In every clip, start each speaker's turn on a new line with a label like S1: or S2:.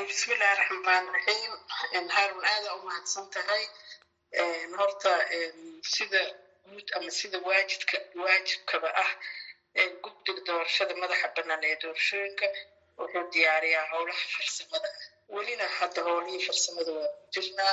S1: bismillahi raxmaan raxiim haarun aada u mahadsan tahay horta sida guud ama sida waajidka waajibkaba ah guddiga doorashada madaxa bannaan ee doorashooyinka wuxuu diyaariyaa howlaha farsamada welina hadda howlihii farsamada waa ku jirnaa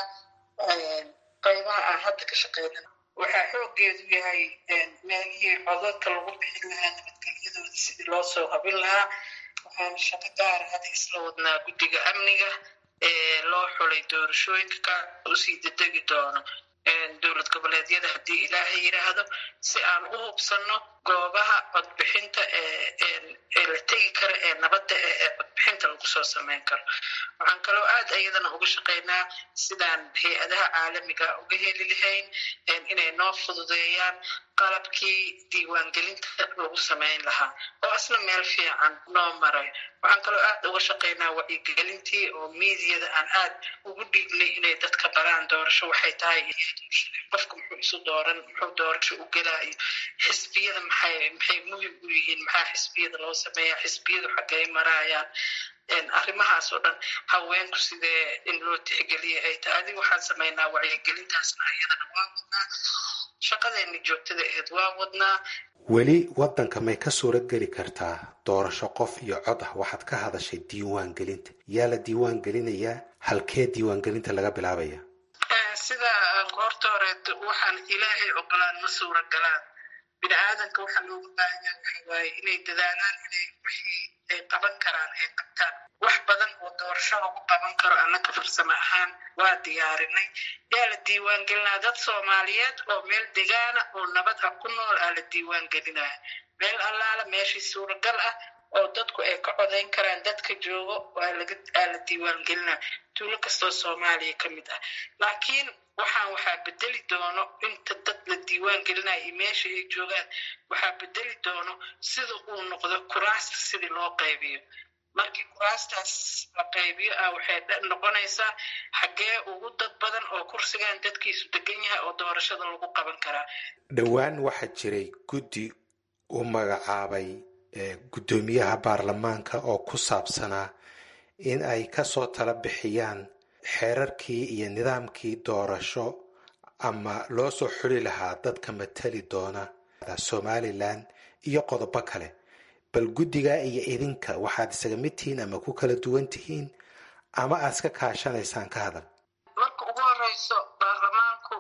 S1: qaybaha aan hadda ka shaqeynana waxaa xoogeedu yahay meelihii codadka lagu bixin lahaa nabadgelyadooda sidii loo soo habin lahaa waxaan shaqo gaara hadda isla wadnaa guddiga amniga ee loo xulay doorashooyinka usii dedegi doono dowlad goboleedyada haddii ilaahay yidhaahdo si aan u hubsanno goobaha codbixinta ee la tegi karo ee nabadda ee codbixinta lagu soo samayn karo waxaan kaloo aad iyadana uga shaqaynaa sidaan hay-adaha caalamiga uga heli lahayn inay noo fududeeyaan qalabkii diiwaangelinta lagu samayn lahaa oo asna meel fiican noo maray waxaan kaloo aad uga shaqaynaa wacyigelintii oo miidiyada aan aad ugu dhiignay inay dadka baraan doorasho waxay tahay qofka muxuu isu dooran muxuu doorasho u gelaayo xisbiyada maxay maxay muhim u yihiin maxaa xisbiyada loo sameeyaa xisbiyadu xaggay maraayaan arrimahaas oo dhan haweenku sidee in loo tixgeliya ay tahay adiga waxaan samaynaa wacyigelintaasna iyadana waa wadnaa shaqadeena joogtada aheed waa wadnaa
S2: weli waddanka may ka suurad geli kartaa doorasho qof iyo cod ah waxaad ka hadashay diiwaan gelinta yaa la diiwaan gelinayaa halkee diiwaangelinta laga bilaabaya
S1: sida goorta horeed waxaan ilaahay ogolaan ma suura galaan bini aadanka waxaa looga baahanya waxa waaye inay dadaalaan inay wixii ay qaban karaan ay qabtaan wax badan oo doorasho lagu qaban karo annaka farsamo ahaan waa diyaarinay yaa la diiwaan gelinaa dad soomaaliyeed oo meel degaana oo nabad ah ku nool aa la diiwaan gelinaya meel allaala meeshii suuragal ah oo dadku ay ka codayn karaan dadka joogo aa la diiwaan gelinaa tuulo kastoo soomaaliya ka mid ah laakiin waxaan waxaa bedeli doono inta dad la diiwaan gelinaya iyo meesha ay joogaan waxaa bedeli doono sida uu noqdo kuraasta sidii loo qaybiyo markii kuraastaas la qaybiyo ah waxay noqonaysaa xaggee ugu dad badan oo kursigan dadkiisu degan yahay oo doorashada lagu qaban karaa
S2: dhowaan waxaa jiray guddi u magacaabay guddoomiyaha baarlamaanka oo ku saabsanaa in ay kasoo tala bixiyaan xeerarkii iyo nidaamkii doorasho ama loo soo xuli lahaa dadka matali doona somalilan iyo qodobo kale bal guddigaa iyo idinka waxaad isaga mid tihiin ama ku kala duwan tihiin ama aad iska kaashanaysaan ka hadal
S1: marka ugu horeyso baarlamaanku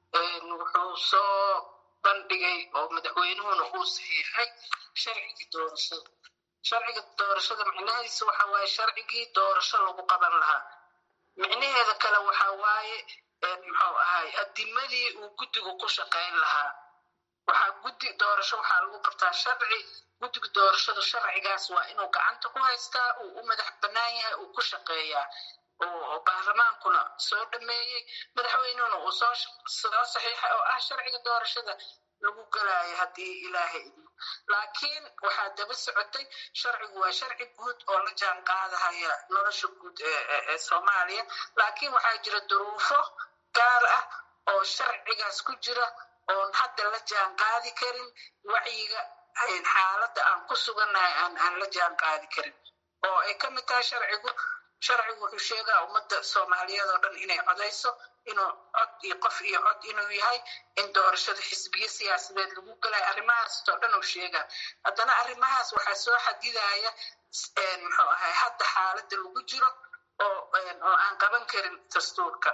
S1: wuxuu soo bandhigay oo madaxweynuhuna uu saxiixay sharcigii doorashada sharciga doorashada micnahiisa waxa waaye sharcigii doorasho lagu qaban lahaa micnaheeda kale waxa waaye muxuu ahay adimadii uu guddigu ku shaqayn lahaa waxaa guddi doorasho waxaa lagu qabtaa sharci guddiga doorashada sharcigaas waa inuu gacanta ku haystaa uu u madax bannaan yahay uu ku shaqeeyaa oo baarlamaankuna soo dhameeyey madaxweynehuna uu soo soo saxiixay oo ah sharciga doorashada lagu galaayo haddii ilaahay idmo laakiin waxaa daba socotay sharcigu waa sharci guud oo la jaan qaadahaya nolosha guud ee soomaaliya laakiin waxaa jira duruufo gaar ah oo sharcigaas ku jira oon hadda la jaan qaadi karin wacyiga xaaladda aan ku sugannahay aan aan la jaan qaadi karin oo ay ka mid tahay sharcigu sharcigu wuxuu sheegaa ummadda soomaaliyeed oo dhan inay codayso inuu cod iyo qof iyo cod inuu yahay in doorashada xisbiyo siyaasadeed lagu galayo arrimahaas oo dhan uu sheegaa haddana arrimahaas waxaa soo xadidaya muxuu ahay hadda xaaladda lagu jiro oo oo aan qaban karin dastuurka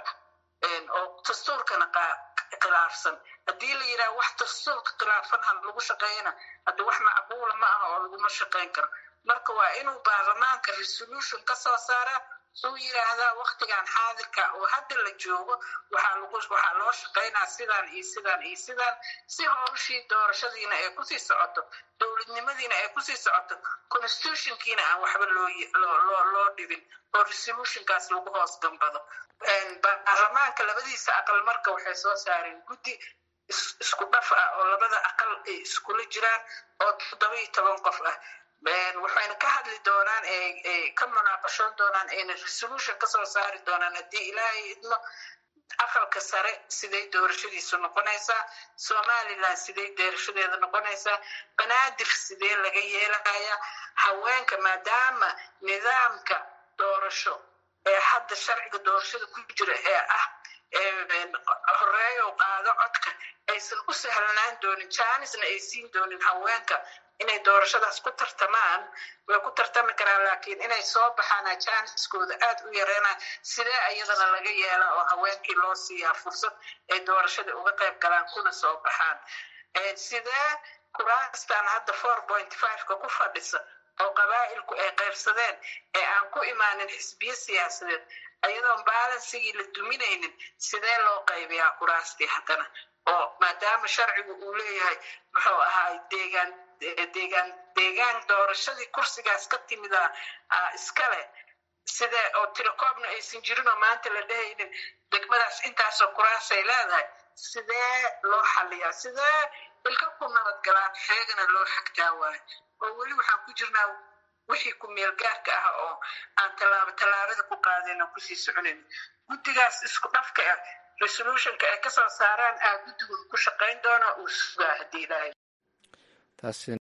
S1: oo dastuurkana khilaafsan haddii la yidhaha wax dastuurka khilaafan ha lagu shaqeeyana hadda wax macquula ma aha oo laguma shaqayn karo marka waa inuu baarlamaanka resolution ka soo saaraa suu yidhaahdaa waktigan xaadirka oo hadda la joogo waxaa lagu waxaa loo shaqaynaa sidaan iyo sidaan iyo sidaan si howshii doorashadiina ay kusii socoto dowladnimadiina ay kusii socoto constitutionkiina aan waxba loo loo loo dhibin oo resolutionkaas lagu hoos gambado baarlamaanka labadiisa aqal marka waxay soo saareen guddi isku dhaf ah oo labada aqal ay iskula jiraan oo toddoba iyo toban qof ah waxayna ka hadli doonaan ka munaaqashoon doonaan ayna resolution ka soo saari doonaan haddii ilaahay idmo aqalka sare siday doorashadiisu noqonaysaa somalilan siday doorashadeeda noqonaysaa banaadir sidee laga yeelaya haweenka maadaama nidaamka doorasho ee hadda sharciga doorashada ku jira ee ah horeeyo qaado codka aysan u sahlanaan doonin jaanisna ay siin doonin haweenka inay doorashadaas ku tartamaan way ku tartami karaan laakiin inay soo baxaan jaaniskooda aad u yareena sidee iyadana laga yeela oo haweenkii loo siiyaa fursad ay doorashada uga qayb galaan kuna soo baxaan sidee kuraastan hadda four point fiveka ku fadhisa oo qabaa'ilku ay qaybsadeen ee aan ku imaanin xisbiyo siyaasadeed ayadoon balansigii la duminaynin sidee loo qaybiyaa kuraastii haddana oo maadaama sharcigu uu leeyahay muxuu ahaay deegaan deegaan deegaan doorashadii kursigaas ka timida iskale sidee oo tilecoobna aysan jirin oo maanta la dhehaynin degmadaas intaasoo kuraasay leedahay sidee loo xaliyaa sidee ilka ku nabadgalaan xeegana loo xagtaa waayo oo weli waxaan ku jirnaa wixii ku meel gaarka ah oo aan tallaabo tallaabada ku qaadayna kusii soconayn guddigaas isku dhafka ah resolutionka ay kasoo saaraan aa guddigu ku shaqayn doona uu sugaa haddii ilaahay